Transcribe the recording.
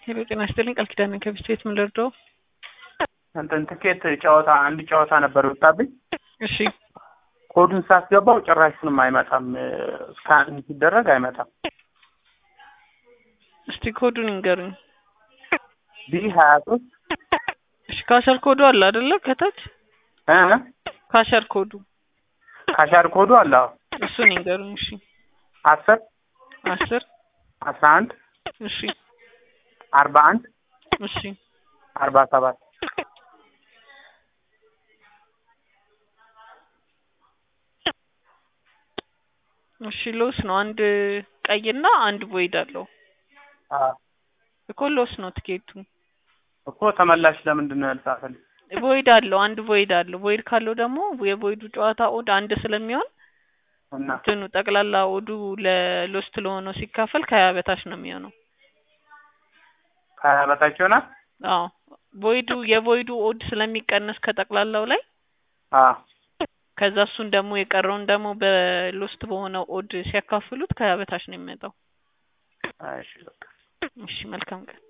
ሄሎ ጤና ይስጥልኝ ቃል ኪዳን ነኝ ከቢስት ቤት ምን ልርዳው? እንትን ትኬት ጨዋታ አንድ ጨዋታ ነበር የወጣብኝ። እሺ ኮዱን ሳስገባው ጭራሹንም አይመጣም። ስካን ሲደረግ አይመጣም። እስቲ ኮዱን ይንገሩኝ። ቢ ሀያ ሶስት እሺ ካሸር ኮዱ አለ አይደለ? ከታች ካሸር ኮዱ ካሻር ኮዱ አለ። አዎ። እሱን ይንገሩኝ። እሺ አስር አስር አስራ አንድ እሺ አርባ አንድ እሺ አርባ ሰባት እሺ ሎስ ነው። አንድ ቀይና አንድ ቮይድ አለው አዎ እኮ ሎስ ነው ትኬቱ። እኮ ተመላሽ ለምንድን ነው ያልጻፈልኝ? ቮይድ አለው አንድ ቮይድ አለው። ቮይድ ካለው ደግሞ የቮይዱ ጨዋታ ኦድ አንድ ስለሚሆን እና እንትኑ ጠቅላላ ኦዱ ለሎስት ለሆነው ሲካፈል ከሀያ በታች ነው የሚሆነው። ከሀያ በታች ይሆናል። አዎ ቮይዱ የቮይዱ ኦድ ስለሚቀነስ ከጠቅላላው ላይ አዎ ከዛ እሱን ደግሞ የቀረውን ደግሞ በሎስት በሆነው ኦድ ሲያካፍሉት ከሀያ በታች ነው የሚመጣው። እሺ በቃ እሺ መልካም ቀን።